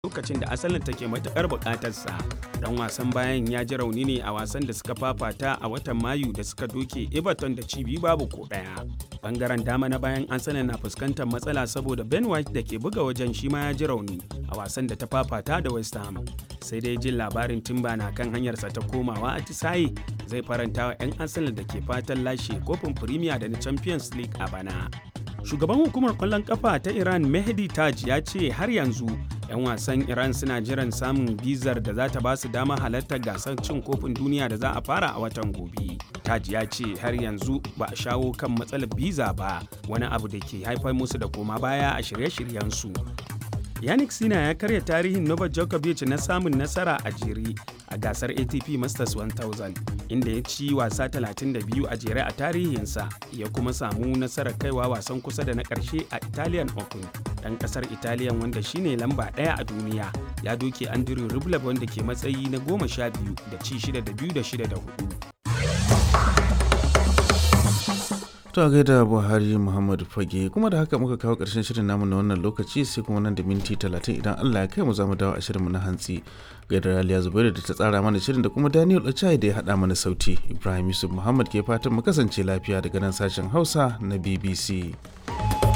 lokacin da asalin take matukar bukatarsa dan wasan bayan ya ji rauni ne a wasan da suka fafata a watan mayu da suka doke everton da cibi babu ko daya bangaren dama na bayan arsenal na fuskantar matsala saboda ben white da ke buga wajen shi ma ya ji rauni a wasan da ta fafata da west ham sai dai jin labarin timba na kan hanyarsa ta komawa a tisaye zai faranta wa 'yan arsenal da ke fatan lashe kofin premier da na champions league a bana shugaban hukumar kwallon kafa ta iran mehdi taj ya ce har yanzu 'yan wasan iran suna jiran samun bizar da za ta ba su dama halartar gasar cin kofin duniya da za a fara a watan gobe taj ya ce har yanzu ba a shawo kan matsalar biza ba wani abu da ke haifar musu da koma baya a shirye-shiryensu yannick sina ya karya tarihin novak djokovic na samun nasara a jere a gasar atp masters 1000 inda ya ci wasa 32 a jere a tarihinsa ya kuma samu nasarar kaiwa wasan kusa da na ƙarshe a italian open ɗan ƙasar italian wanda shine lamba ɗaya a duniya ya doke andrew rublev wanda ke matsayi na goma sha biyu da ci shida da biyu da shida da hudu To gaida Buhari Muhammadu Fage kuma da haka muka kawo ƙarshen shirin namu na wannan lokaci sai kuma nan da minti talatin idan Allah ya kai mu za mu dawo a shirinmu na hantsi. Gaida Raliya Zubairu da ta tsara mana shirin da kuma Daniel Ochai da ya haɗa mana sauti. Ibrahim Yusuf Muhammad ke fatan mu kasance lafiya daga nan sashen Hausa na BBC.